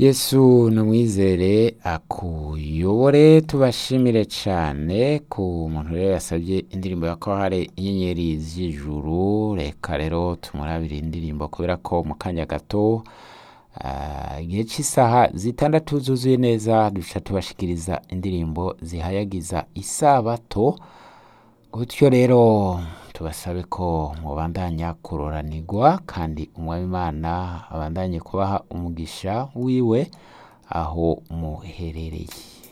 yesu numwizere akuyobore tubashimire cane ku muntu rero yasabye indirimbo ya kohare inyenyeri z'ijuru reka rero tumurabire indirimbo kubera ko mu kanya gato ah, igihe cy'isaha zitandatu zuzuye neza duca tubashikiriza indirimbo zihayagiza isabato gutyo rero tubasabe ko mubandanya kuroranirwa kandi umwami imana abandanye kubaha umugisha wiwe aho muherereye